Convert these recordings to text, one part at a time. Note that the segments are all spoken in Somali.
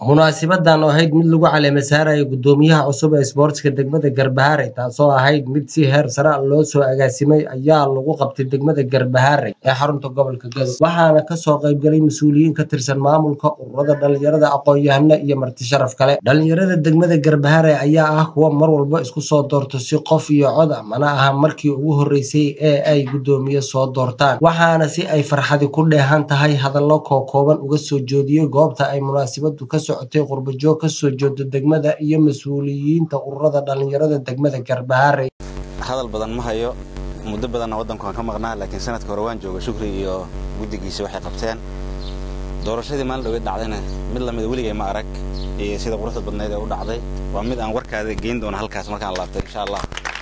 munaasibadan oo ahayd mid lagu caleema saarayo gudoomiyaha cusub ee isboortiska degmada garbaharey taasoo ahayd mid si heer sare a loo soo agaasimay ayaa lagu qabtay degmada garbaharey ee xarunta gobolka gadow waxaana kasoo qaybgalay mas-uuliyiin ka tirsan maamulka ururada dhalinyarada aqoon-yahano iyo marti sharaf kale dhalinyarada degmada garbaharey ayaa ah kuwa mar walba isku soo doorto si qof iyo cod a mana aha markii ugu horeysay ee ay gudoomiye soo doortaan waxaana si ay farxadi ku dheehan tahay hadallo kookooban uga soo joodiyey goobta ay munaasibadu ka socotay qurbajoog kasoo jeedo degmada iyo mas-uuliyiinta ururada dhalinyarada degmada garbaharey hadal badan ma hayo muddo badanna waddankuaan ka maqnaa laakiin sanadka hore waan jooga shukri iyo guddigiisa waxay qabteen doorashadii maalin dhaweed dhacdayna mid lamida weligay ma arag iyo sida quruxda badnayd ee u dhacday waa mid aan warkaada geyn doono halkaas markaan laabtay insha allah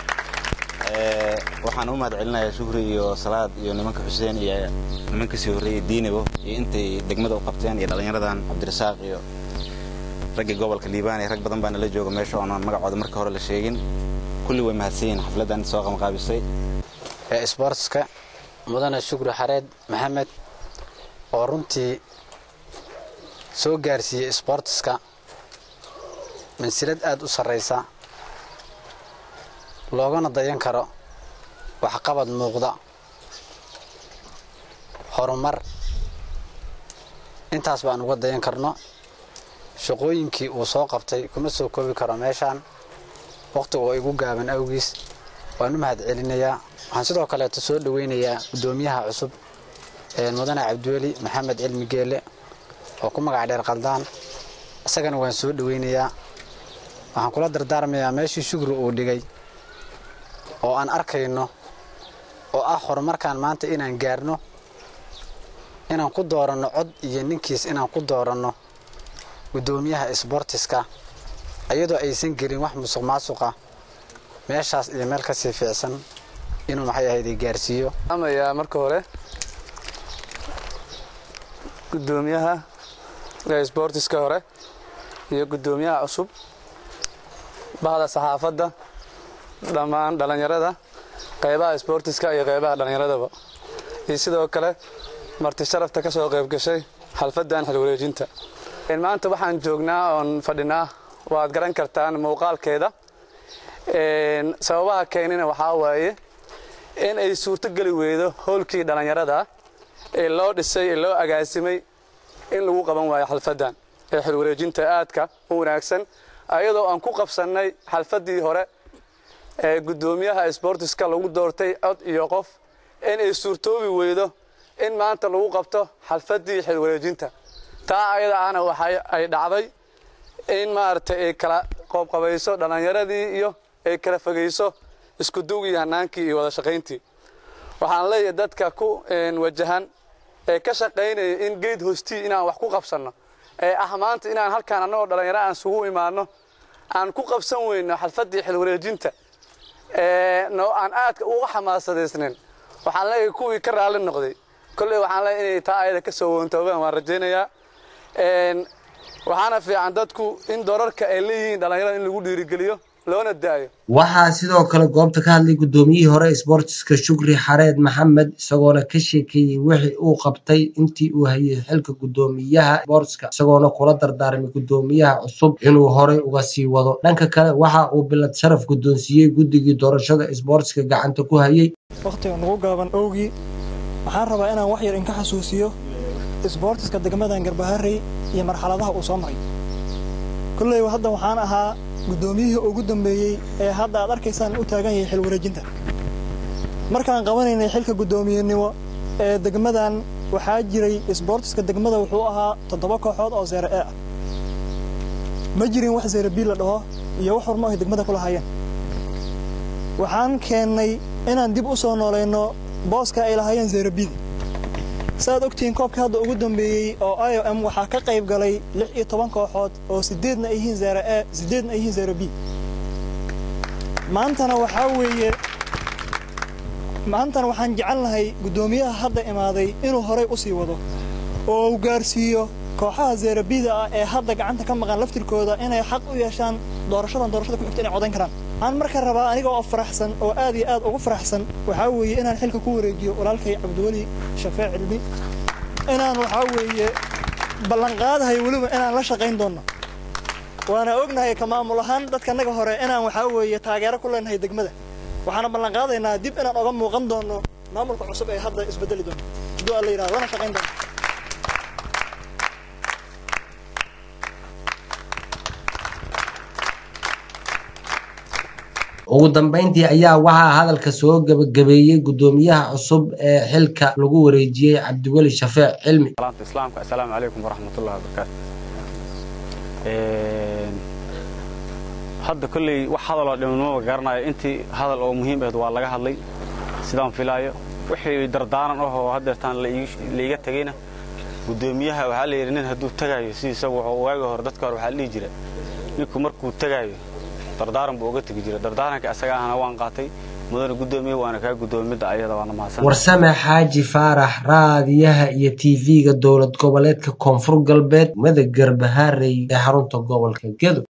waxaan u mahad celinayaa shukri iyo salaad iyo nimanka xuseen iyo nimanka sii horreeyey diinibo iyo intay degmada u qabteen iyo dhallinyaradan cabdirasaaq iyo raggii gobolka liibaan iyo rag badan baa nala jooga meesha oonan magacooda marka hore la sheegin kulli way mahadsan yihin xafladdan soo qamqaabisay isboortiska mudane shukri xareed maxamed oo runtii soo gaarsiiyey isboortiska mansilad aad u sarraysa loogana dayan karo waxqabad muuqda horumar intaas baan uga dayan karno shaqooyinkii uu soo qabtay kuma soo koobi karo meeshaan wakhtiga oo igu gaaban awgiis waan u mahad celinayaa waxaan sidoo kaleeto soo dhoweynayaa guddoomiyaha cusub mudane cabdiweli maxamed cilmi geele oo ku magac dheer qaldaan isagana waan soo dhoweynayaa waxaan kula dardaarmayaa meeshii shugri uu dhigay oo aan arkayno oo ah horumarkaan maanta inaan gaarno inaan ku dooranno cod iyo ninkiis inaan ku dooranno guddoomiyaha isboortiska iyadoo aysan gelin wax musuq maasuqa meeshaas iyo meel kasii fiicsan inuu maxay ahayday gaarsiiyo amayaa marka hore guddoomiyaha isboortiska hore iyo guddoomiyaha cusub bahda saxaafadda dhammaan dhallinyarada qaybaha isboortiska iyo qaybaha dhallinyaradaba iyo sidoo kale marti sharafta ka soo qayb gashay xalfaddan xilwareejinta maanta waxaan joognaa oon fadhinaa waad garan kartaan muuqaalkeeda sababaha keenina waxaa waaye in ay suurtogeli weydo howlkii dhallinyarada ee loo dhisay ee loo agaasimay in lagu qaban waayo xalfaddan ee xilwareejinta aadka u wanaagsan ayadoo aan ku qabsannay xalfaddii hore ee guddoomiyaha isboortiska lagu doortay cod iyo qof in ay suurtoobi weydo in maanta lagu qabto xalfaddii xilwareejinta taa ayada ahna waxa ay dhacday in maaragtay ay kala qoobqabayso dhallinyaradii iyo ay kala fogayso iskuduwgii hanaankii iyo wada shaqayntii waxaan leeyahay dadka ku wajahan ee ka shaqaynaya in geed hoostii inaan wax ku qabsanno ee ah maanta inaan halkaan annagoo dhallinyaro aan isugu imaanno aan ku qabsan weyno xalfaddii xilwareejinta no aan aadka uga xamaasadaysnin waxaan leeyahay kuwii ka raalli noqday kolley waxaan leeyahay inay taa ayada ka soo woontoobaan waan rajaynayaa waxaana fiican dadku in doorarka ay leeyihiin dhallinyarada in lagu dhiirigeliyo loona daayo waxaa sidoo kale goobta ka hadlay guddoomiyihii hore isboortiska shukri xareed maxamed isagoona ka sheekeeyey wixii uu qabtay intii uu hayay xilka guddoomiyaha isboortiska isagoona kula dardaarmay guddoomiyaha cusub inuu horey uga sii wado dhanka kale waxa uu bilad sharaf guddoonsiiyey guddigii doorashada isboortiska gacanta ku hayay wakhtiga nugu gaaban owgii waxaan rabaa inaan wax yar inka xasuusiyo isboortiska degmadan garbaharey iyo marxaladaha uu soo maray kolley hadda waxaan ahaa guddoomiyihii ugu dambeeyey ee hadda aad arkaysaan u taagan yahay xil wareejinta markaan qabanaynay xilka guddoomiyenimo ee degmadan waxaa jiray isboortiska degmada wuxuu ahaa toddoba kooxood oo seere ee ah ma jirin wax seere bii la dhaho iyo wax hormo ay degmada ku lahaayeen waxaan keennay inaan dib u soo noolayno booska ay lahaayeen seerebiida saaad ogtihiin koobka hadda ugu dambeeyey oo i o m waxaa ka qayb galay lix iyo toban kooxood oo siddeedna ay yihiin zeere e siddeedna ay yihiin zeere b maantana waxaa weeye maantana waxaan jecelnahay guddoomiyaha hadda imaaday inuu horay u sii wado oo uu gaarsiiyo kooxaha zeerabida ah ee hadda gacanta ka maqan laftirkooda inay xaq u yeeshaan doorashadan doorashada ku xigta inay codayn karaan waxaan marka rabaa aniga oo faraxsan oo aad iyo aad ugu faraxsan waxaa weeye inaan xilka ku wareejiyo walaalkay cabdiweli shafee cilmi inaan waxaa weeye ballanqaadahay weliba inaan la shaqayn doonno waana ognahay ka maamul ahaan dadka annaga hore inaan waxaa weeye taageero ku leenahay degmada waxaana ballan qaadaynaa dib inaan oga muuqan doono maamulka cusub ee hadda isbedeli doono hadduu alla yidhahdo lana shaqayn doono ugu dambeyntii ayaa waxaa hadalka soo gabagabeeyey gudoomiyaha cusub ee xilka lagu wareejiyey cabdiweli shafeec cilmi salaanta islaamka assalaamu calaykum waraxmatullahi wabarakaatu hadda kolley wax hadaloo dhimanimaba garanayo intii hadal oo muhiim ahed waa laga hadlay sidaan filaayo wixii dardaaran ahoo haddeertaan laiga tegeyna gudoomiyaha waxaa la yidhi nin hadduu tegaayo sidiisa wuxuu waaga hore dadka hore waxaa la dhihi jira ninku markuu tegaayo dardaaran buu uga tegi jira dardaaranka asaga ahna waan qaatay mudane gudoomiye waana kaa gudoomidda ayada waana mahadsan warsame xaaji faarax raadiyaha iyo tv-ga dowlad goboleedka koonfur galbeed mada garbahaarey ee xarunta gobolka gedo